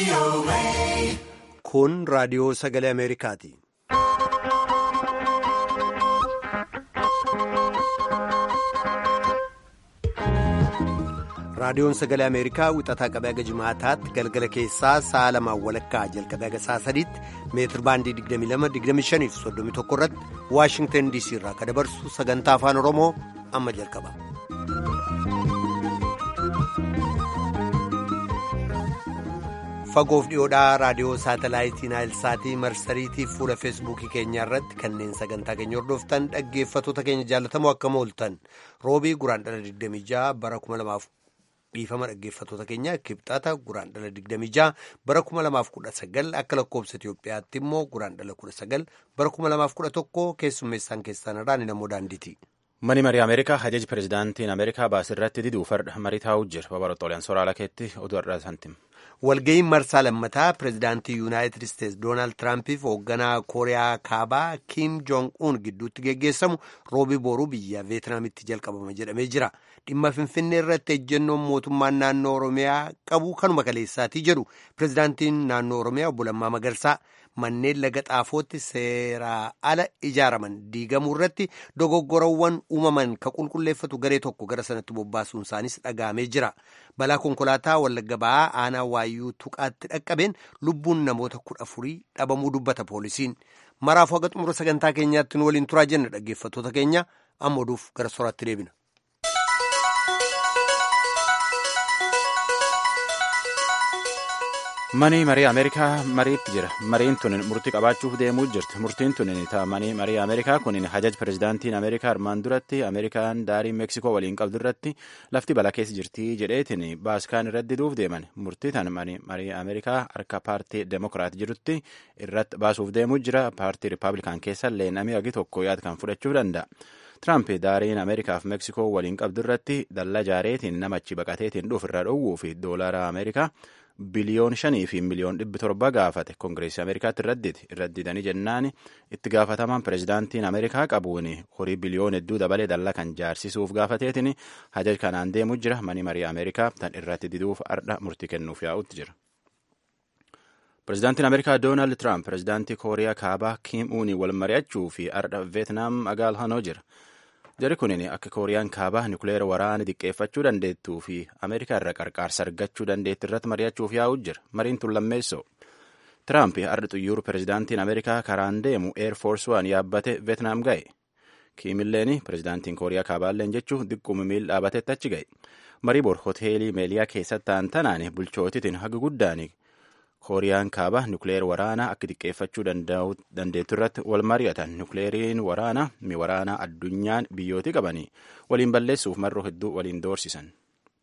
Kun raadiyoo sagalee Ameerikaati. Raadiyoon sagalee Ameerikaa wixataa qabee haga jimaataatti galgala keessaa sa'a lamaan walakkaa jalqabee haga sa'a sadiitti meetir baandii 22-25 fi 31 irratti Waashingtan DC irraa kan dabarsu sagantaa afaan Oromoo amma jalqaba. Fagoof dhiyoodhaa raadiyoo saatalaayitii Naayilsaatii marsariitii fuula feesbuukii keenyaa irratti kanneen sagantaa keenya hordoftan dhaggeeffatoota keenya jaallatamoo akkam ooltan roobii guraandhala 26 bara 2000 dhiifama dhaggeeffatoota keenya kibxata guraandhala 26 bara 2019 akka lakkoobsa Itoophiyaatti immoo guraandhala 19 bara 2011 keessummeessaan keessaan irraan namoo daandiiti. Mani marii Ameerikaa hajaji pirezidaantiin Ameerikaa baasirratti diduu farda marii taa'uu jira. Babarootooleen sooraalaa keetti oduu har'aa santim. Walga'iin marsaa lammataa pirezidaantii Yuunaayitid Isteetsi Doonaald Tiraampiif hoogganaa Kooriyaa Kaabaa Kiim Joong-uun gidduutti geggeessamu roobii booruu biyya Veetinaamitti jalqabama jedhamee jira. Dhimma Finfinnee irratti ejjennoon mootummaan naannoo Oromiyaa qabu kanuma kaleessaatii jedhu pirezidaantiin naannoo Oromiyaa obbo Lammaa Magarsaa manneen laga xaafootti seeraa ala ijaaraman diigamuu irratti dogoggorawwan uumaman ka qulqulleeffatu garee tokko gara sanatti bobbaasuun isaanis dhaga'amee jira. Balaa konkolaataa wallagga ba'aa aanaa waayyuu tuqaatti dhaqqabeen lubbuun namoota kudha afurii dhabamuu dubbata poolisiin. Maraafuu haga xumura sagantaa keenyaatti nu waliin turaa jenna dhaggeeffattoota keenya amma oduuf gara soraatti deebina. Manii marii Ameerikaa mariitti jira. Mariin tun murtii qabaachuuf deemuu jirti. Murtiin tun manii marii Ameerikaa kun hajaj pirezidaantiin Ameerikaa armaan duratti Ameerikaan daarii Meeksikoo waliin qabdu irratti lafti balaa keessa jirti jedheetiin baaskaan irratti diduuf deeman. Murtii tan marii Ameerikaa harka paartii Demokiraat jirutti irratti baasuuf deemuu jira. Paartii Rippaabilikaan keessa illee namni hagi tokko yaada kan fudhachuu danda'a. Tiraamp daariin Ameerikaaf Meeksikoo waliin qabdu irratti dallaa jaareetiin namachi baqateetiin dhuuf irraa dhowwuu fi doolaara Ameerikaa biliyoon shanii fi miliyoon dhibbi torba gaafate koongireesii ameerikaatti irradditi irraddidanii jennaan itti gaafatamaan pirezidaantiin ameerikaa qabuun horii biliyoon hedduu dabalee dallaa kan jaarsisuuf gaafateetiin hajaj kanaan deemuu jira mani marii ameerikaa tan irratti diduuf ardha murtii kennuuf yaa'utti jira. pirezidaantiin ameerikaa doonaald tiraamp pirezidaantii kooriyaa kaabaa kiim uunii wal mari'achuu fi ardha veetnaam magaalhanoo jira. Jarri kunin akka kooriyaan kaabaa nukleera waraana diqqeeffachuu dandeettuu fi Ameerikaa irraa qarqaarsa argachuu dandeetti irratti mari'achuuf yaa'u jira. Mariin tun lammeessoo. Tiraamp har'a xiyyaara pirezidaantiin Ameerikaa karaan deemu Eer Foors waan yaabbate Veetnaam ga'e. Kiimilleen pirezidaantiin kooriyaa kaabaalleen jechuun diqquma miil dhaabatetti achi ga'e. Marii bor hoteelii meeliyaa keessatti ta'an tanaan bulchootitiin haga guddaan kooriyaan kaabaa nukleer waraanaa akka xiqqeeffachuu dandeettu irratti wal mari'atan nukleeriin waraanaa mi waraanaa addunyaan biyyootii qabanii waliin balleessuuf marroo hedduu waliin doorsisan.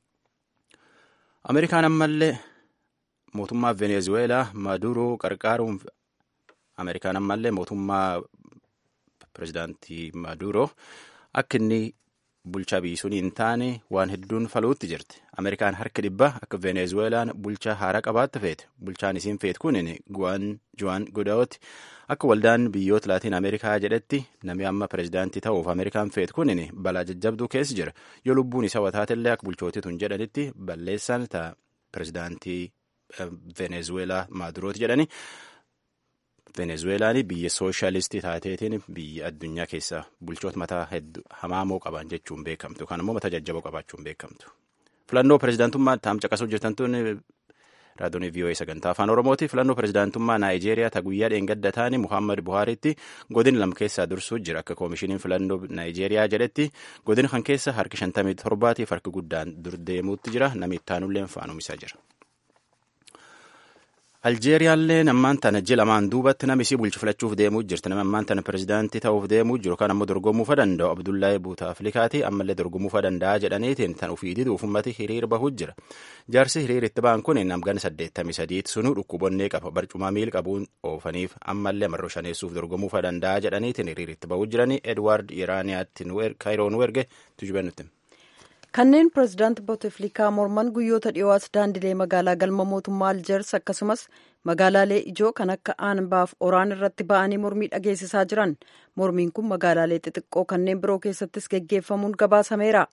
Ameerikaan ammallee mootummaa Venezueelaa Maduroo qarqaaruun Ameerikaan ammallee mootummaa pirezidaantii Maduroo akka inni bulchaa biisuun hin taane waan hedduun faluutti jirti. Ameerikaan harka dhibba akka Venezueelaan bulchaa haaraa qabaatte feete. Bulchaan isiin feet kun Juan Gudaoti akka waldaan biyyoota Laatiin Ameerikaa jedhetti namni amma pirezidaantii ta'uuf Ameerikaan feet kun balaa jajjabduu keessa jira. Yoo lubbuun isa wataatellee akka bulchootii tun jedhanitti balleessaan ta'a pirezidaantii Venezueelaa Maadurooti jedhani. Venezueelaan biyya sooshaalistii taateetiin biyya addunyaa keessaa bulchoota mataa hedduu hamaamoo qaban jechuun beekamtu. Kan immoo mataa jajjaboo qabaachuun beekamtu. Filannoo pirezidaantummaa taam caqasuu jirtan tun raadiyoon VOA sagantaa afaan Oromooti. Filannoo pirezidaantummaa Naayijeeriyaa ta guyyaa dheengadda taane Muhammad Buhaaritti godin lama keessaa dursuu jira. Akka koomishiniin filannoo Naayijeeriyaa jedhetti godin kan keessa harki shantamii torbaatiif harki guddaan dur deemuutti jira. Namni ittaanullee faanumisaa jira. Aljeeriyaallee ammaan tana ji'a lamaan duubatti nama isii bulchu filachuuf deemuu jirti. Nama ammaan tana pirezidaantii ta'uuf deemuu jiru kan ammoo dorgomuufa danda'u Abdullahi Buutaaflikaati ammallee dorgomuufa danda'a jedhaniitiin tan ofii diduuf ummati hiriir bahuu jira. Jaarsi hiriir itti ba'an kun namgana saddeettamii sadiitti sunuu dhukkubonnee qaba barcumaa miil qabuun oofaniif ammallee marroo shaneessuuf dorgomuufa danda'a jedhaniitiin hiriir itti bahuu jiranii Edwaard Iraaniyaatti Kaayiroo nu erge tujubee nutti. kanneen pirezidaanti booteflikaa morman guyyoota dhiyoos daandilee magaalaa galma mootummaa aljeers akkasumas magaalaalee ijoo kan akka aanbaaf oraan irratti ba'anii mormii dhageessisaa jiran mormiin kun magaalaalee xixiqqoo kanneen biroo keessattis geggeeffamuun gabaasameera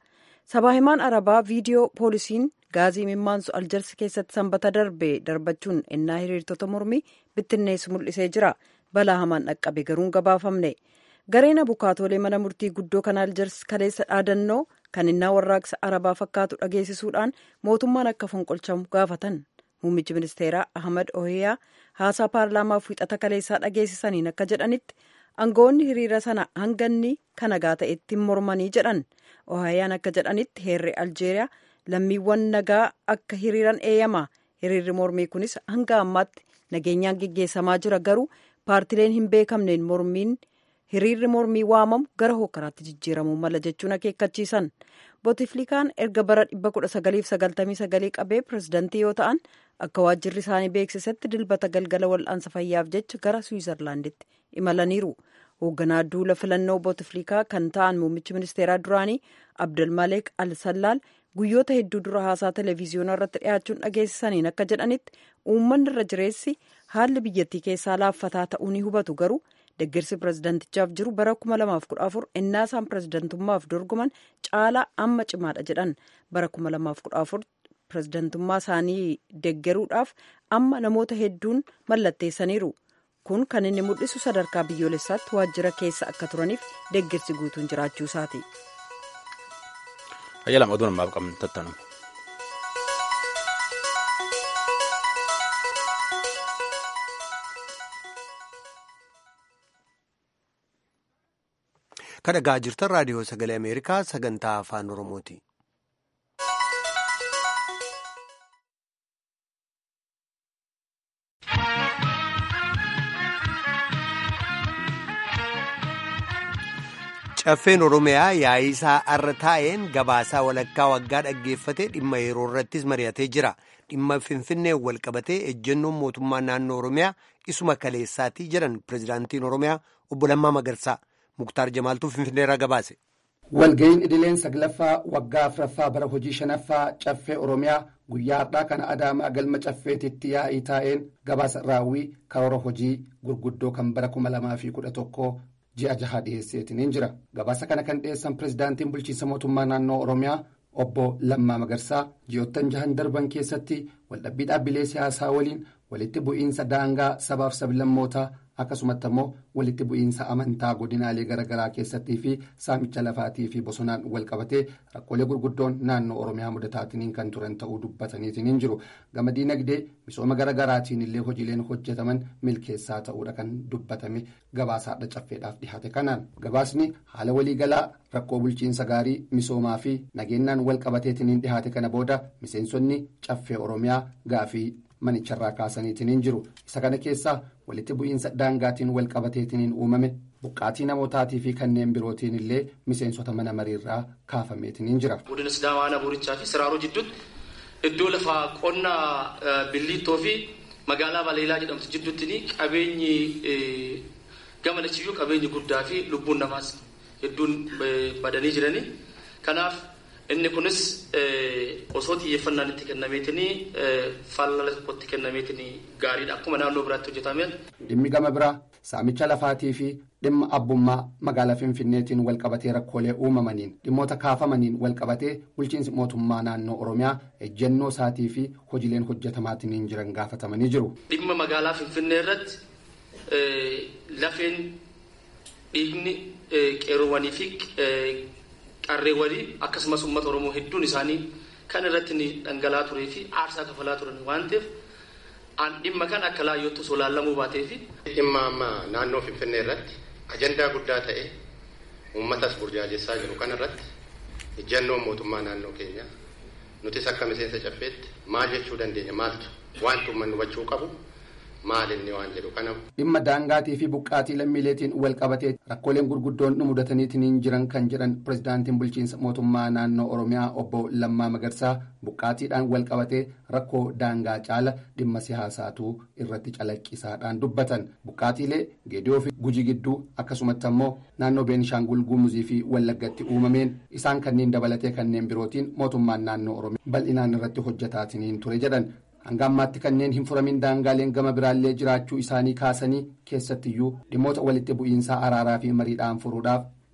sabaa himaan arabaa viidiyoo poolisiin gaazii mimmaansu aljarsi keessatti sanbata darbe darbachuun ennaa hiriirtota mormii bittinneessu mul'isee jira balaa hamaan dhaqqabe garuun gabaafamne gareen abukaatoolee mana murtii guddoo kan aljarsi kaleessa dhaadannoo kan innaa warraaqsa arabaa fakkaatu dhageessisuudhaan mootummaan akka fonqolchamu gaafatan muummichi ministeeraa ahmad ohiyaa haasaa paarlaamaaf wixata kaleessaa dhageessisaniin akka jedhanitti aangawoonni hiriira sana hanganni kan nagaa ta'etti mormanii jedhan ohiyaan akka jedhanitti heerri aljeeriyaa lammiiwwan nagaa akka hiriiran eeyyama hiriirri mormii kunis hanga ammaatti nageenyaan geggeessamaa jira garuu paartileen hin beekamneen mormiin hiriirri mormii waamamu gara hokkaraatti jijjiiramuu mala jechuun akeekkachiisan bootiflikaan erga bara 1999 qabee pirezidantii yoo ta'an akka waajjirri isaanii beeksisetti dilbata galgala wal'aansa fayyaaf jecha gara swiizerlaanditti imalaniiru hoogganaa duula filannoo bootiflikaa kan ta'an muummichi ministeeraa duraanii abdulmaleek al-sallaal guyyoota hedduu dura haasaa televiziyoonaa irratti dhiyaachuun dhageessisaniin akka jedhanitti uummanni irra jireessi haalli biyyattii keessaa laaffataa ta'uu ni hubatu garuu deeggarsi pirezidantichaaf jiru bara 2014 ennaa isaan pirezidantummaaf dorgoman caalaa amma cimaadha jedhan bara 2014 pirezidantummaa isaanii deeggaruudhaaf amma namoota hedduun mallatteessaniiru kun kan inni mul'isu sadarkaa biyyoolessaatti waajjira keessa akka turaniif deeggarsi guutuun jiraachuu isaati. Ayyaalaam oduu namaaf qabnu tattanu. Kan dhagaa jirtan raadiyoo sagalee Ameerikaa sagantaa afaan Oromooti. Caffeen Oromiyaa yaa'ii isaa arra taa'een gabaasaa walakkaa waggaa dhaggeeffate dhimma yeroo irrattis mari'atee jira. Dhimma Finfinnee wal qabatee ejjennoon mootummaa naannoo Oromiyaa isuma kaleessaatii jedhan pirezidaantiin Oromiyaa obbo Lammaa Magarsaa. Muktaar Jamaaltuu Finfinneerraa gabaase. Walga'iin idileen saglaffaa waggaa afuraffaa bara hojii shanaffaa caffee Oromiyaa guyyaa har'aa kana Adaamaa galma caffeetitti yaa'ii taa'een gabaasa raawwii karoora hojii gurguddoo kan bara kuma lamaa fi kudha tokkoo ji'a jahaa dhiyeesseetiin jira. Gabaasa kana kan dhiyeessan pirezidaantiin bulchiinsa mootummaa naannoo Oromiyaa obbo Lammaa Magarsaa ji'oottan jahan darban keessatti waldhabbii dhaabbilee siyaasaa waliin walitti bu'iinsa daangaa sabaaf sablammootaa akkasumatti immoo walitti bu'iinsa amantaa godinaalee garaagaraa keessattii fi saamicha lafaatii fi bosonaan wal qabatee rakkoolee gurguddoon naannoo oromiyaa mudataatiin kan turan ta'uu dubbataniitiin hin jiru gama diinagdee misooma garaagaraatiin illee hojiileen hojjetaman milkeessaa ta'uudha kan dubbatame gabaasaadha caffeedhaaf dhihaate kanaan gabaasni haala waliigalaa rakkoo bulchiinsa gaarii misoomaa fi nageenyaan wal qabateetiin hin dhihaate kana booda miseensonni caffee oromiyaa gaafii manicharraa kaasaniitiin hin jiru isa kana keessaa walitti bu'iinsa daangaatiin wal qabateetiin uumame buqqaatii namootaatii fi kanneen birootiin illee miseensota mana mariirraa kaafameetiin hin jira. Godina Sidaamaa Nabuurichaa fi Siraaroo jidduutti iddoo lafaa qonnaa Billiittoo fi magaalaa Baleelaa jedhamtu jidduutti qabeenyi gama lachiyyuu qabeenyi guddaa fi lubbuun namaas hedduun badanii jirani. Kanaaf inni kunis osoo xiyyeeffannaan itti kennameetinii faallala tokkotti kennameetinii gaariidha akkuma naannoo biraatti hojjetameen. Dhimmi gama biraa saamicha lafaatii fi dhimma abbummaa magaalaa Finfinneetiin walqabatee rakkoolee uumamaniin dhimmoota kaafamaniin walqabatee bulchiinsi mootummaa naannoo Oromiyaa ejjennoo isaatii fi hojiileen hojjetamaatiin jiran gaafatamanii jiru. Dhimma magaalaa Finfinnee irratti lafeen dhiigni qeerroowwanii fi qarreewwanii akkasumas uummata oromoo hedduun isaanii kan irratti ni dhangala'aa turee fi aarsaa kafalaa turan waan ta'eef an dhimma kan akka laayyootti osoo laallamuu baatee fi. Dhimma amma naannoo Finfinnee irratti ajandaa guddaa ta'e uummatas burjaajessaa jiru kan irratti ejjennoon mootummaa naannoo keenyaa nutis akka miseensa caffeetti maal jechuu dandeenya maaltu wanti uummanni hubachuu qabu. maalinni waan jedhu kana. Dhimma daangaatii fi buqqaatii lammiileetiin wal qabatee rakkooleen gurguddoon nu mudataniitiin jiran kan jedhan pirezidaantiin bulchiinsa mootummaa naannoo Oromiyaa obbo Lammaa Magarsaa buqqaatiidhaan wal qabatee rakkoo daangaa caala dhimma siyaasaatu irratti calaqqisaadhaan dubbatan. Buqqaatiilee geediyoo fi gujii gidduu akkasumatti ammoo naannoo Beenishaangul Gumuzii fi Wallaggatti uumameen isaan kanneen dabalatee kanneen birootiin mootummaan naannoo Oromiyaa bal'inaan irratti hojjetaatiin ture jedhan. hanga ammaatti kanneen hin furamin daangaaleen gama biraallee jiraachuu isaanii kaasanii keessattiyyuu dhimmoota walitti bu'iinsaa araaraa fi mariidhaan furuudhaaf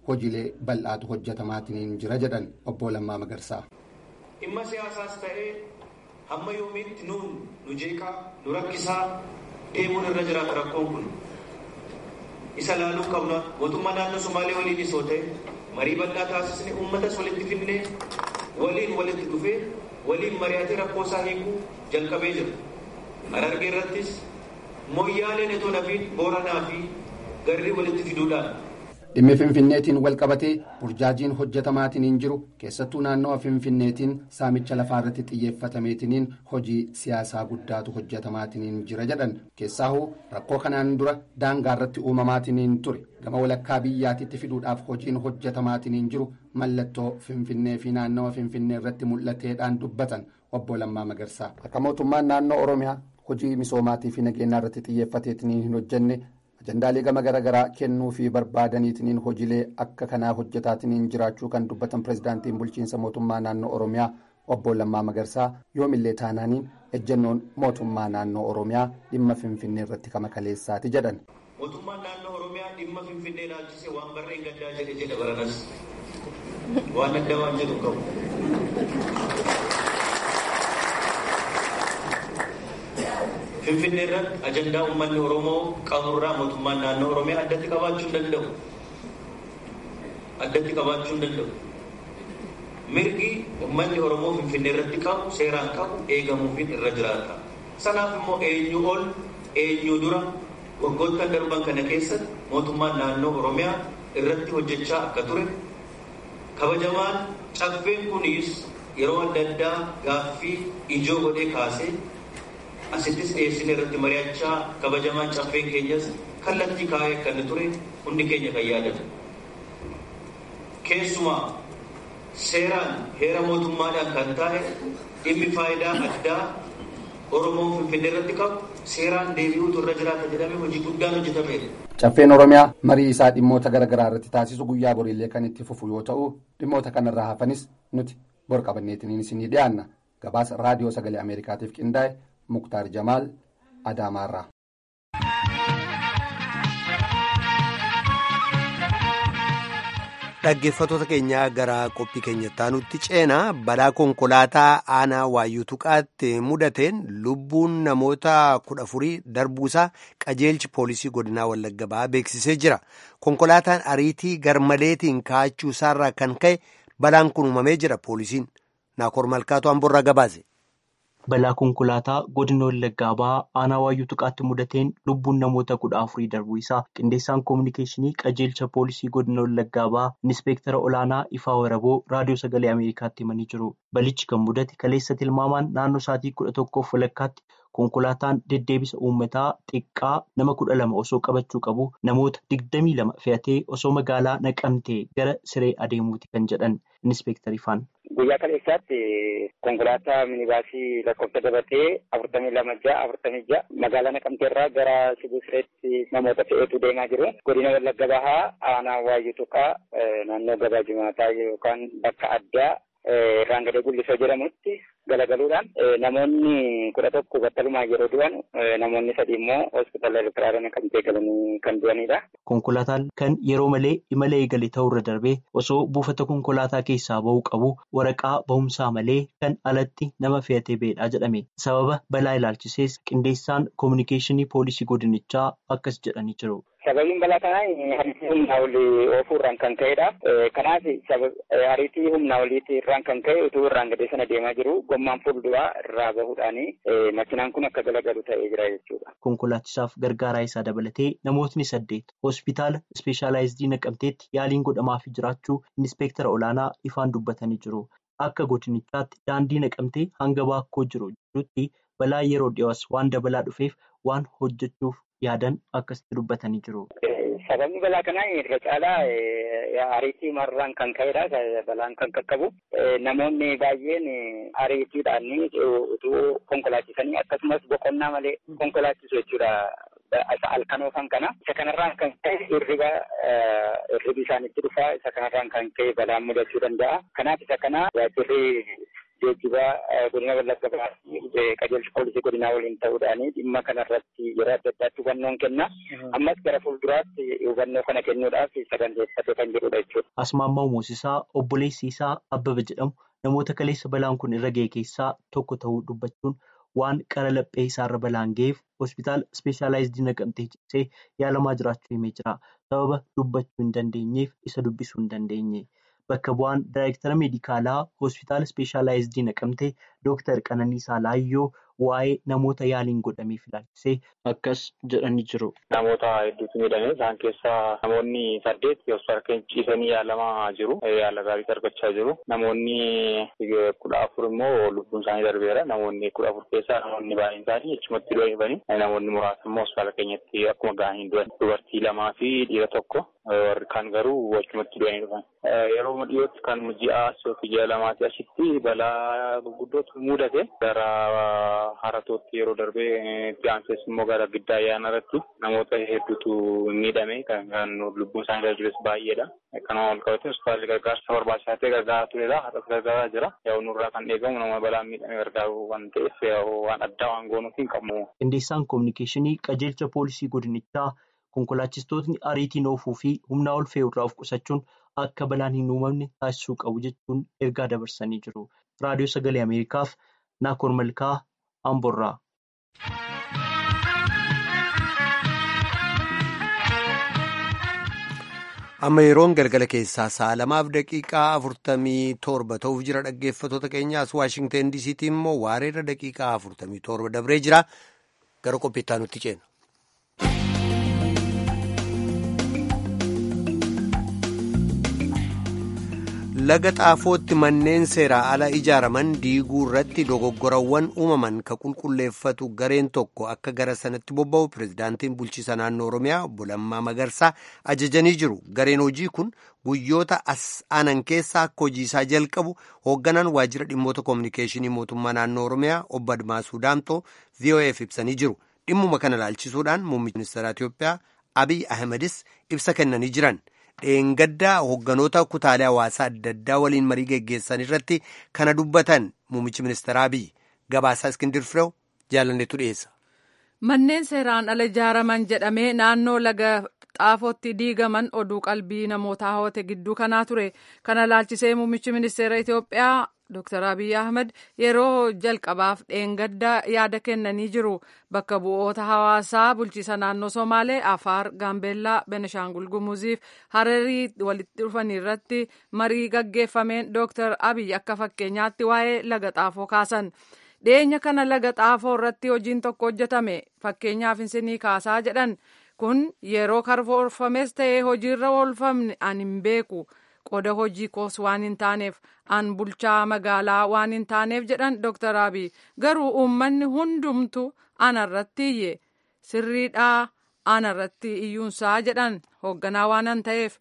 hojiilee bal'aatu hojjetamaatiin jira jedhan obbo Lammaa Magarsaa. Dhimma siyaasaas ta'ee hamma yoomiitti nuun nu jeeqaa nu rakkisaa deemuun irra jiraata rakkoon kun isa laaluu qabna mootummaa naannoo Somaalee waliin isoo ta'e marii bal'aa taasisne uummatas walitti fidnee waliin walitti dhufee waliin mari'atee rakkoo isaa hiikuu jalqabee jira. Harargee irrattis mooyyaaleen itoo nafiin booranaa fi garrii walitti fiduudhaan dhimmi finfinneetiin wal qabatee burjaajiin hojjetamaatiin jiru keessattuu naannawa finfinneetiin saamicha lafaa irratti xiyyeeffatameetiin hojii siyaasaa guddaatu hojjetamaatiin jira jedhan keessaahuu rakkoo kanaan dura daangaa irratti uumamaatiin ture gama walakkaa biyyaatitti fiduudhaaf hojiin hojjetamaatiin jiru mallattoo finfinnee fi naannawa finfinnee irratti mul'ateedhaan dubbatan obbo Lammaa Magarsaa akka mootummaan naannoo Oromiyaa hojii misoomaatii fi nageenyaa irratti xiyyeeffateetiin hin hojjenne. ajandaalee gama garaagaraa kennuu fi barbaadaniitiin hojiilee akka kanaa hojjetaatiin jiraachuu kan dubbatan pirezidaantiin bulchiinsa mootummaa naannoo oromiyaa obbo Lammaa Magarsaa yoomillee taanaaniin ejjennoon mootummaa naannoo oromiyaa dhimma finfinnee irratti kama kaleessaati jedhan. mootummaan naannoo oromiyaa dhimma finfinnee ilaalchisee waan barreen gaddaa jedhe jedha baranas waan adda waan jedhu qabu. Finfinnee irratti ajandaa uummanni Oromoo qaburraa mootummaan naannoo Oromiyaa addatti qabaachuu hin danda'u. Addatti qabaachuu hin danda'u. Mirgi uummanni Oromoo Finfinnee irratti qabu seeraan qabu eegamuufiin irra jiraata. Sanaaf immoo eenyu ol eenyu dura waggoottan darban kana keessatti mootummaan naannoo Oromiyaa irratti hojjechaa akka ture kabajamaan caffeen kunis yeroo adda addaa gaaffii ijoo godhee kaasee asittis dhiyeessine irratti mari'achaa kabajamaan caffeen keenyas kallattii kaa'ee akka inni ture hundi keenya kan yaadatu. Keessumaa seeraan heera mootummaadhaan kan taa'e dhimmi faayidaa addaa Oromoon Finfinnee irratti qabu seeraan deebi'uutu irra jiraata jedhamee hojii guddaan hojjetameera. Caffeen Oromiyaa marii isaa dhimmoota garaagaraa irratti taasisu guyyaa boriillee kan itti fufu yoo ta'u dhimmoota kanarraa hafanis nuti bor qabanneetiin isinii dhiyaanna gabaasa raadiyoo sagalee Ameerikaatiif qindaa'e muktaar jamaal adaamaarraa. dhaggeeffattoota keenyaa gara qophii keenyattaa nutti ceenaa balaa konkolaataa aanaa waayyuu tuqaatti mudateen lubbuun namoota kudha afurii darbuusaa qajeelchi poolisii godinaa wallagga ba'aa beeksisee jira konkolaataan ariitii garmaleetiin kaa'achuu isaarraa kan ka'e balaan kun uumamee jira poolisiin naakoor malkaatu hamburraa gabaase. balaa konkolaataa godina wallaggaa ba'aa aanaa waayyuu tuqaatti mudateen lubbuun namoota kudha afurii darbuu isaa qindeessaan koominikeeshinii qajeelcha poolisii godina wallaggaa ba'aa inspeektara olaanaa ifaa waraboo raadiyoo sagalee ameerikaatti himanii jiru balichi kan mudate kaleessa tilmaamaan naannoo sa'aatii kudha tokkoof walakkaatti konkolaataan deddeebisa uummataa xiqqaa nama kudha lama osoo qabachuu qabu namoota digdamii lama fe'atee osoo magaalaa naqamtee gara siree adeemuuti kan jedhan inspeektar ifaan. Guyyaa kaleessaatti konkolaataa minibaasii lakkoofsa dabatee afurtamii lama ja'a afurtamii ja'a magaalaa naqamteerraa gara sibuu sireetti namoota fe'eetu deemaa jiru. Godina wallagga bahaa aanaa waayyuu tuqaa naannoo gabaa jimaataa yookaan bakka addaa raangadee gullisoo jedhamutti galagaluudhaan namoonni kudha tokko battalumaa yeroo du'an namoonni sadii immoo hospitaala Ertiraadhaan naqamtee galanii kan du'anidha. Konkolaataan kan yeroo malee imala eegale ta'urra darbee osoo buufata konkolaataa keessaa bahuu qabu waraqaa bahumsaa malee kan alatti nama fe'atee ba'edha jedhame. Sababa balaa ilaalchisees qindeessaan koominikeeshinii poolisii godinichaa akkas jedhanii jiru. Sababiin balaa kanaa ariitii humnaa olii oofuurraan kan ka'edha. Kanaaf ariitii humnaa oliitirraan kan ka'e utuu irraan gadee sana deemaa jiru gommaan fuulduraa irraa bahuudhaan makinaan kun akka galagalu ta'ee jira jechuudha. Konkolaachisaaf gargaaraa isaa dabalatee namootni saddeet hospitaala ispeeshaalaayizidii naqamteetti yaaliin godhamaafii jiraachuu inspeektara olaanaa ifaan dubbatanii jiru. Akka godinichaatti daandii naqamtee hanga baakkoo jiru jirutti balaa yeroo dhiyoos waan dabalaa dhufeef waan hojjechuuf yaadan akkasitti dubbatanii jiru. Sababni balaa kanaa irra caalaa ariitii marraan kan ka'edha. Balaan kan qaqqabu namoonni baay'een ariitiidhaan utuu konkolaachisanii akkasumas boqonnaa malee konkolaachisu jechuudha. Halkan oofan kana isa kanarraan kan ka'e hirriba hirribi isaanitti dhufaa isa kanarraan kan ka'e balaan mudachuu danda'a. Kanaaf isa kana waajjirri geejjibaa godina wallagga bahaa qajeelcha poolisii godinaa waliin ta'uudhaan dhimma kanarratti yeroo adda addaatti hubannoon kenna. Ammas gara fuulduraatti hubannoo kana kennuudhaaf saganteeffate kan jirudha jechuudha. Asmaammaa Moosisaa obboleessi isaa Abbaba jedhamu namoota kaleessa balaan kun irra ga'e keessaa tokko ta'uu dubbachuun waan qara laphee isaarra balaan ga'eef hospitaala ispeeshaalaayizidii naqamtee ciisee yaalamaa jiraachuu himee jira. Sababa dubbachuu hin dandeenyeef isa dubbisuu hin dandeenye. Bakka bu'aan daayireektara meedikaalaa hospitaala ispeeshaalaayizidii naqamtee Dooktar Qananiisaa Laayyoo waa'ee namoota yaaliin godhameef ilaalchisee akkas jedhanii jiru. Namoota hedduutu miidhame. Isaan keessaa namoonni saddeet hospitaala keenya ciisanii yaalamaa jiru. Yaala gaariitu argachaa jiru. Namoonni kudha afur immoo lubbuun isaanii darbeera. Namoonni kudha afur keessaa namoonni baay'een isaanii achumatti du'anii namoonni muraasni immoo hospitaala keenyatti akkuma ga'anii du'an. Dubartii lamaa fi dhiira tokko. Warri kaan garuu achumatti du'anii dhufan. Yeroo dhiyootti kan ji'a yookiin ji'a lamaatti asitti balaa gurguddootu mudate gara haratootti yeroo darbee itti aansees immoo gara giddaa ayyaana irratti namoota hedduutu miidhame kan lubbuun isaanii darbes baay'eedha. Kanuma wal qabate hospitaalli gargaarsa barbaachisaa ta'e gargaaraa turedha. Haadhas gargaaraa jira. Yaa'u nurraa kan eegamu nama balaan miidhame gargaaru waan ta'eef waan addaa waan goonuuf hin qabnu. Qindeessaan kominikeeshinii qajeelcha poolisii godinichaa konkolaachistootni ariitiin oofuu fi humnaa ol fe'uurraa of qusachuun akka balaan hin uumamne taasisuu qabu jechuun ergaa dabarsanii jiru. Raadiyoo Sagalee Ameerikaaf Naakoor Malkaa Amborraa. amma yeroon galgala keessaa sa'a lamaaf daqiiqaa afurtamii torba ta'uuf jira dhaggeeffatoota keenyaas waashingteen diisiitti immoo waareerra daqiiqaa afurtamii torba dabree jira gara qophiittaa nutti ceena. laga xaafootti manneen seeraa ala ijaaraman diiguu irratti dogoggorawwan uumaman ka qulqulleeffatu gareen tokko akka gara sanatti bobba'u pirezidaantiin bulchiisa naannoo oromiyaa obbo Lammaa Magarsaa ajajanii jiru gareen hojii kun guyyoota as aanan keessaa akka hojiisaa jalqabu hoogganaan waajjira dhimmoota koominikeeshinii mootummaa naannoo oromiyaa obbo Admaasuu Daamtoo VOA'f ibsanii jiru dhimmuma kana ilaalchisuudhaan muummichi ministeera Itiyoophiyaa Abiy Ahmedis ibsa kennanii jiran. dheengaddaa hoogganoota kutaalee hawaasaa adda addaa waliin marii geggeessan irratti kana dubbatan muummichi ministeera Abiy gabaasaa iskindir firew jaalanneetu dhiyeessa. Manneen seeraan ala ijaaraman jedhamee naannoo laga xaafootti diigaman oduu qalbii namoota hawwate gidduu kanaa ture. Kana ilaalchisee muummichi ministeera Itoophiyaa Dr. Abiy Ahmed yeroo jalqabaaf dheengaddaa yaada kennanii jiru. Bakka bu'oota hawaasaa bulchiisa naannoo Somaalee, Afaar, Gaambeellaa, Benishaangul Gumuziif Hararii walitti dhufan irratti marii gaggeeffameen Dr. Abiy akka fakkeenyaatti waa'ee laga xaafoo kaasan. Dhiyeenya kana laga xaafoo irratti hojiin tokko hojjetame. Fakkeenyaaf isinii kaasaa jedhan. Kun yeroo karoorfames ta'ee hojiirra oolfamne ani hin beeku. qoda hojii koos waan hin taaneef an bulchaa magaalaa waan hin taaneef jedhan Dr. Abiy garuu uummanni hundumtu anarratti iyye sirriidhaa anarratti iyyuunsaa jedhan hoogganaa waan an ta'eef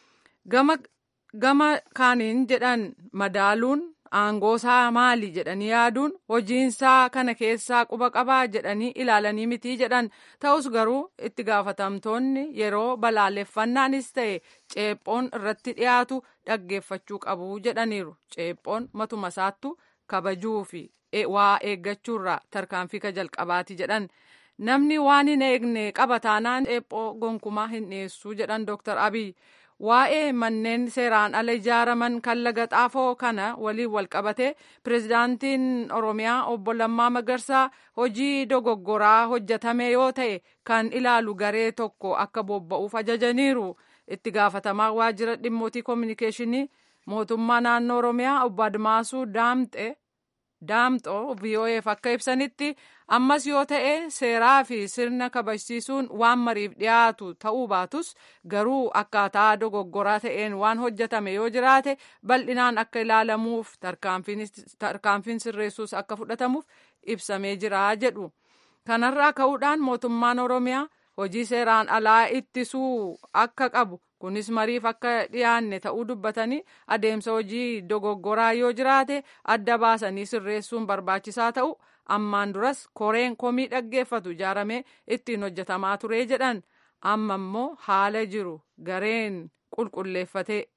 gama kaaniin jedhan madaaluun aangoosaa maali jedhanii yaaduun hojiinsaa kana keessaa quba qabaa jedhanii ilaalanii mitii jedhan ta'us garuu itti gaafatamtoonni yeroo balaaleffannaanis ta'e ceephoon irratti dhiyaatu dhaggeeffachuu qabu jedhaniiru ceephoon matuma isaattu kabajuu fi waa eeggachuurraa tarkaanfii ka jalqabaati jedhan namni waan hin eegne qaba taanaan ceephoo gonkumaa hin dhiyeessuu jedhan dooktar abiy. waa'ee manneen seeraan ala ijaaraman kan laga xaafoo kana waliin walqabate pirezidaantiin oromiyaa obbo Lammaa Magarsaa hojii dogoggoraa hojjetame yoo ta'e kan ilaalu garee tokko akka bobba'uuf ajajaniiru itti gaafatamaa waajjira dhimmootii koominikeeshinii mootummaa naannoo oromiyaa obbo Admaasuu Daamxe Daamxoo VOA'f akka ibsanitti ammas yoo ta'e seeraa fi sirna kabajsiisuun waan mariif dhiyaatu ta'uu baatus garuu akkaataa dogoggoraa ta'een waan hojjetame yoo jiraate bal'inaan akka ilaalamuuf tarkaanfiin sirreessuus akka fudhatamuuf ibsamee jira jedhu. Kanarraa ka'uudhaan mootummaan Oromiyaa hojii seeraan alaa ittisuu akka qabu kunis mariif akka dhiyaanne ta'uu dubbatanii adeemsa hojii dogoggoraa yoo jiraate adda baasanii sirreessuun barbaachisaa ta'u ammaan duras koreen komii dhaggeeffatu ijaaramee ittiin hojjetamaa ture jedhan amma immoo haala jiru gareen qulqulleeffatee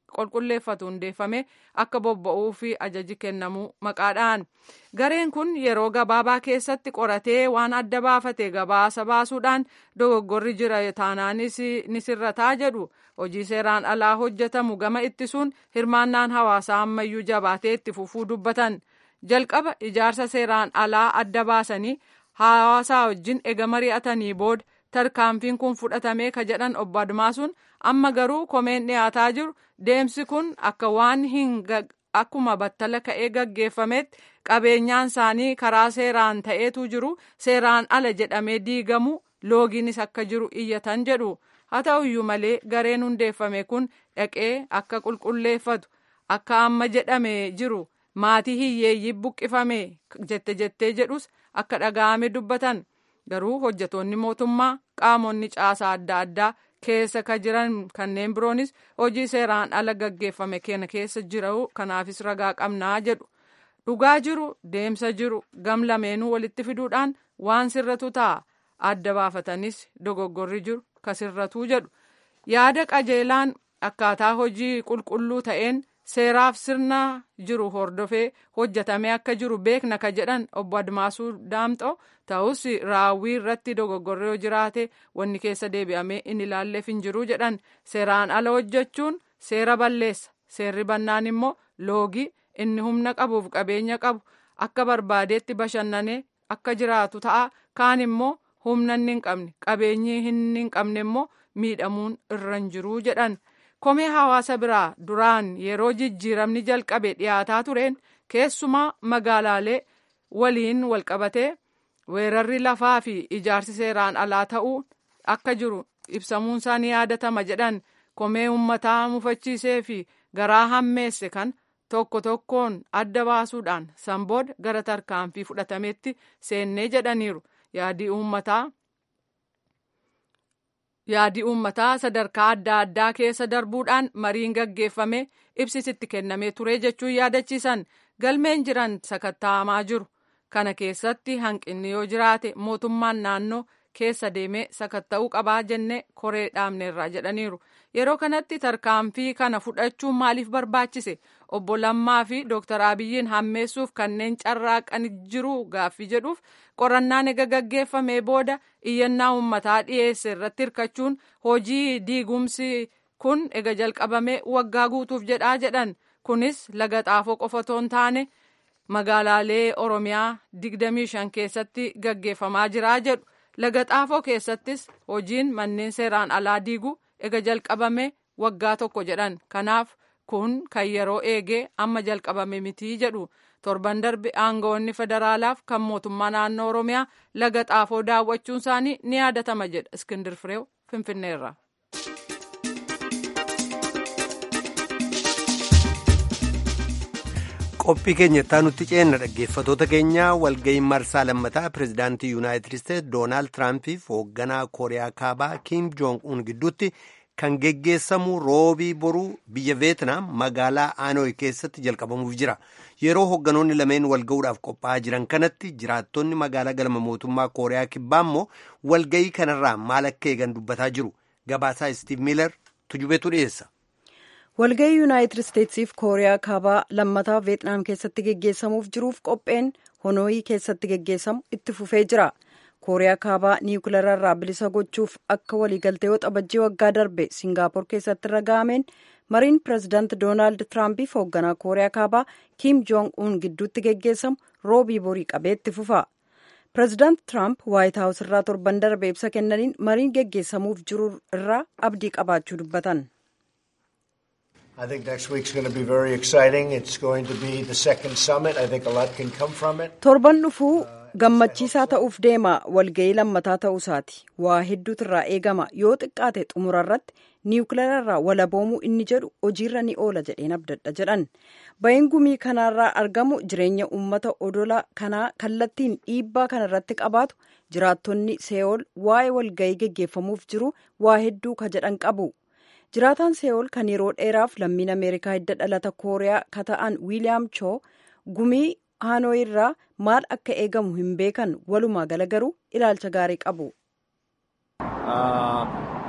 qulqulleeffatu hundeeffame akka bobba'uu fi ajaji kennamuu maqaadhaan gareen kun yeroo gabaabaa keessatti qoratee waan adda baafate gabaasa baasuudhaan dogoggorri jira taanaanis ni sirrataa jedhu hojii seeraan alaa hojjetamu gama ittisuun hirmaannaan hawaasaa ammayyuu jabaatee itti fufuu dubbatan jalqaba ijaarsa seeraan alaa adda baasanii hawaasaa wajjin ega mari'atanii booda tarkaanfiin kun fudhatamee ka jedhan obbo Admaasuun amma garuu komeen dhiyaataa jiru deemsi kun akka waan hin akkuma battala ka'ee gaggeeffametti qabeenyaan isaanii karaa seeraan ta'eetu jiru seeraan ala jedhamee diigamu loogiinis akka jiru iyyatan jedhu haa ta'uyyuu malee gareen hundeeffame kun dhaqee akka qulqulleeffatu akka amma jedhame jiru maatii hiyyeeyyii buqqifame jette jettee jedhus akka dhaga'ame dubbatan. garuu hojjetoonni mootummaa qaamonni caasaa adda addaa keessa ka jiran kanneen biroonis hojii seeraan ala gaggeeffame kana keessa jiru kanaafis ragaa qabnaa jedhu dhugaa jiru deemsa jiru gam lameenuu walitti fiduudhaan waan sirratu ta'a adda baafatanis dogoggorri jiru ka sirratuu jedhu yaada qajeelaan akkaataa hojii qulqulluu ta'een seeraaf sirna jiru hordofee hojjetamee akka jiru beekna ka jedhan obbo Admaasuu Daamxoo ta'us raawwii irratti dogoggorri yoo jiraate wanni keessa deebi'amee inni ilaalleef hin jiru jedhan seeraan ala hojjechuun seera balleessa seerri bannaan immoo loogii inni humna qabuuf qabeenya qabu akka barbaadeetti bashannanee akka jiraatu ta'a kaan immoo humna inni hin qabne qabeenyi inni hin qabne immoo miidhamuun irra hin jiru jedhan. komee hawaasa biraa duraan yeroo jijjiiramni jalqabe dhiyaataa tureen keessumaa magaalaalee waliin walqabatee weerarri lafaa fi ijaarsi seeraan alaa ta'uu akka jiru ibsamuun isaa ni yaadatama jedhan komee uummataa mufachiisee fi garaa hammeesse kan tokko tokkoon adda baasuudhaan sanbooda gara tarkaanfii fudhatametti seennee jedhaniiru yaadii uummataa. yaadii uummataa sadarkaa adda addaa keessa darbuudhaan mariin gaggeeffame ibsisitti kennamee ture jechuun yaadachiisan galmeen jiran sakatta'amaa jiru kana keessatti hanqinni yoo jiraate mootummaan naannoo keessa deemee sakatta'uu qabaa jenne koree dhaabneerraa jedhaniiru yeroo kanatti tarkaanfii kana fudhachuun maaliif barbaachise obbo Lammaa fi Dooktar Abiyyiin hammeessuuf kanneen carraaqan jiru gaaffii jedhuuf qorannaan ega gaggeeffamee booda iyyannaa uummataa dhiyeesse irratti hirkachuun hojii diigumsi kun ega jalqabamee waggaa guutuuf jedhaa jedhan kunis laga xaafoo qofa otoo hin taane magaalaalee Oromiyaa 25 keessatti gaggeeffamaa jiraa jedhu. laga xaafoo keessattis hojiin manneen seeraan alaa diiguu ega jalqabame waggaa tokko jedhan kanaaf kun kan yeroo eegee amma jalqabame mitii jedhu torban darbe aangawoonni federaalaaf kan mootummaa naannoo oromiyaa laga xaafoo daawwachuun isaanii ni yaadatama jedha iskindir fireew finfinneerra. qophii keenya itti nutti ceenna dhaggeeffatoota keenya walga'iin marsaa lammataa pirezidaantii yuunaayitid isteetsi doonaald tiraampiif hoogganaa kooriyaa kaabaa kiim joong un gidduutti kan geggeessamu roobii boruu biyya veetnaam magaalaa aanooy keessatti jalqabamuuf jira yeroo hoogganoonni lameen walga'uudhaaf qophaa'aa jiran kanatti jiraattonni magaalaa galma mootummaa kooriyaa kibbaa immoo walga'ii kanarraa maal akka eegan dubbataa jiru gabaasaa istiiv miilar tujubeetu dhiyeessa. walga'ii yuunaayitid isteetsiif kooriyaa kaabaa lammataa veetnaam keessatti geggeessamuuf jiruuf qopheen hanooyi keessatti geggeessamu itti fufee jira kooriyaa kaabaa niwukilararraa bilisa gochuuf akka waliigaltee yoo xabajjii waggaa darbe siingaapor keessatti raga'ameen mariin pirezidaant doonaald tiraampiif hoogganaa kooriyaa kaabaa kiim joong un gidduutti geggeessamu roobii borii qabee itti fufa pirezidaant tiraamp waayit haawus irraa torban darbe ibsa kennaniin mariin geggeessamuuf jiru irraa abdii qabaachuu dubbatan. I think next week's going to be very exciting. It's going to be the second summit. I think a lot can come from it. Torban dhufuu gammachiisaa ta'uuf deema walga'ii lammataa ta'uusaati. Waa hedduutu irraa eegama. Yoo xiqqaate xumura irratti niwukilararraa walaboomuu inni jedhu hojiirra ni oola jedheen abdadha jedhan. Ba'iin gumii kanarraa argamu jireenya uummata odola kanaa kallattiin dhiibbaa kana irratti qabaatu jiraattonni see'ool waa'ee walga'ii geggeeffamuuf jiru waa hedduu ka jedhan qabu. jiraataan see'ool kan yeroo dheeraaf lammiin ameerikaa hidda dhalata kooriyaa ka ta'an wiiliyaam choo gumii haanooyi irraa maal akka eegamu hin beekan walumaa gala garuu ilaalcha gaarii qabu.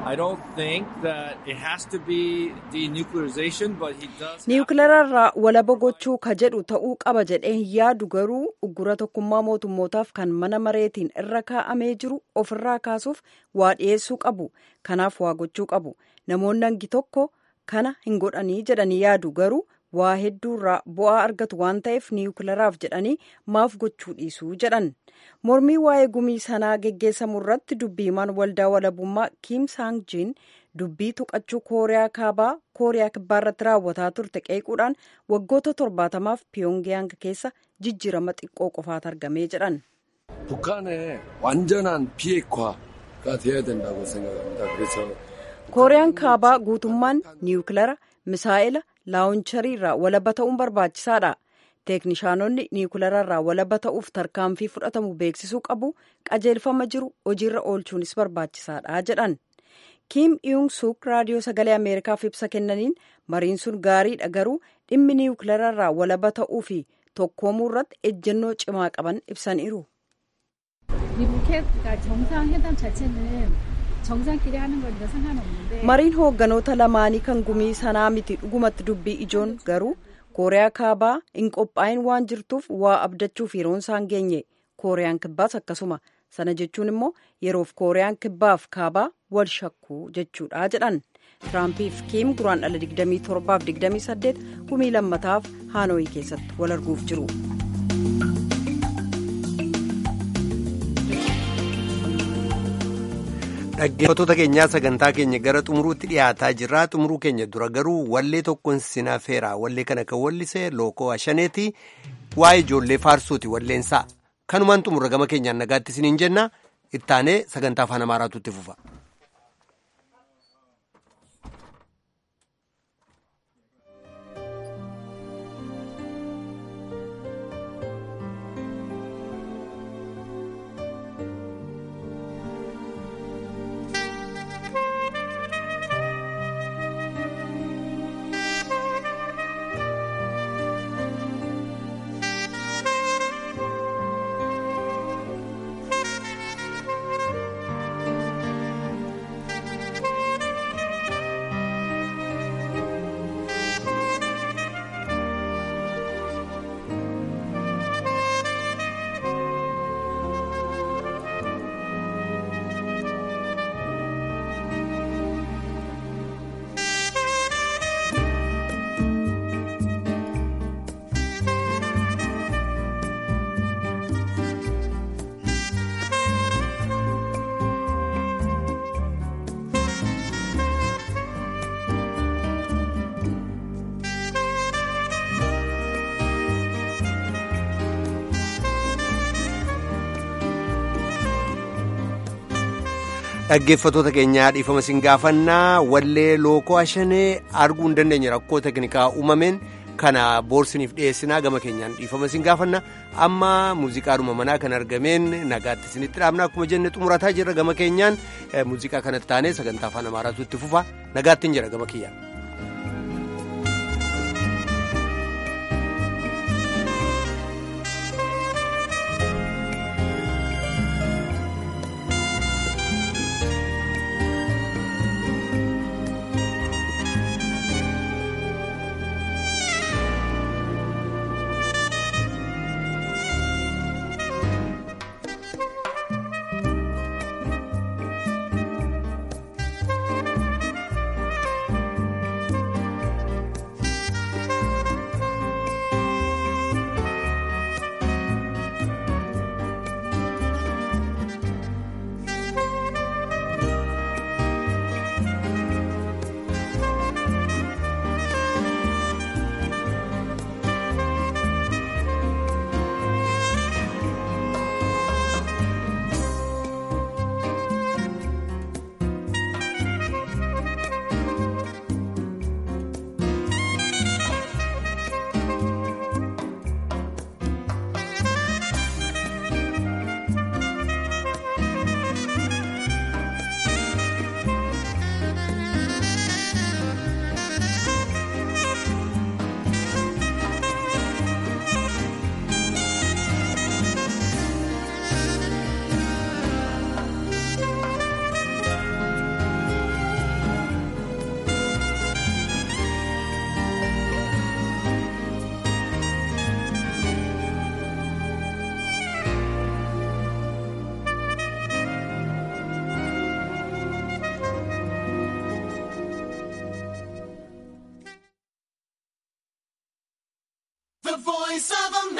niwukileerarraa walaba gochuu ka jedhu ta'uu qaba jedhee hin yaadu garuu uggura tokkummaa mootummootaaf kan mana mareetiin irra kaa'amee jiru ofirraa kaasuuf waa dhiyeessuu qabu kanaaf waa gochuu qabu namoonni hangi tokko kana hin godhanii jedhanii yaadu garuu waa hedduurraa bu'aa argatu waan ta'eef niwukileeraaf jedhanii maaf gochuu dhiisuu jedhan mormii waa'ee gumii sanaa geggeessamu irratti dubbiimaan waldaa walabummaa kiim saanjiin dubbii tuqachuu kooriyaa kaabaa kooriyaa kibbaa irratti raawwataa turte qeequudhaan waggoota torbaatamaaf piyongiyaang keessa jijjiirama xiqqoo qofaatu argamee jedhan. 북한의 완전한 비핵화가 돼야 된다고 생각합니다. 그래서 kooriyaan kaabaa guutummaan niwukileera misaa'ila laawuncharii irraa walaba ta'uun barbaachisaadha. teeknishaanonni niwukileera irraa walaba ta'uuf tarkaanfii fudhatamu beeksisuu qabu qajeelfama jiru hojiirra oolchuunis barbaachisaadha jedhan. kiim iyung suk raadiyoo sagalee ameerikaaf ibsa kennaniin mariin sun gaariidha garuu dhimmi niwukileera irraa walaba ta'uu fi tokkoomuu irratti ejjennoo cimaa qaban ibsaniiru. mariin hoogganoota lamaanii kan gumii sanaa miti dhugumatti dubbii ijoon garuu kooriyaa kaabaa hin qophaa'in waan jirtuuf waa abdachuuf yeroon isaan geenye kooriyaan kibbaas akkasuma sana jechuun immoo yeroof kooriyaan kibbaaf kaabaa wal shakkuu jechuudha jedhan tiraampiif kiim duraan dhala 27 gumii lammataaf haanooyii keessatti wal arguuf jiru. dhaggeeffattoota keenyaa sagantaa keenya gara xumuruutti dhiyaataa jirra xumuruu keenya dura garuu wallee tokkoon sinafeera wallee kana kan wallise lookoo ashaneeti waa'ee ijoollee faarsuuti walleensaa kanumaan xumurra gama keenyaan nagaatti isiniin jenna ittaanee sagantaa afaan amaaraatu itti fufa. dhaggeeffatoota keenyaa dhiifama isin gaafannaa wallee lookoo ashanee arguu hin dandeenye rakkoo teknikaa uumameen kana boorsiniif dhiyeessinaa gama keenyaan dhiifama isin gaafanna amma muuziqaadhuma manaa kan argameen nagaatti isinitti dhaabna akkuma jenne xumurataa jirra gama keenyaan muuziqaa kanatti taanee sagantaa afaan amaaraatu itti fufa nagaatti hin jira gama kiyyaan. voice of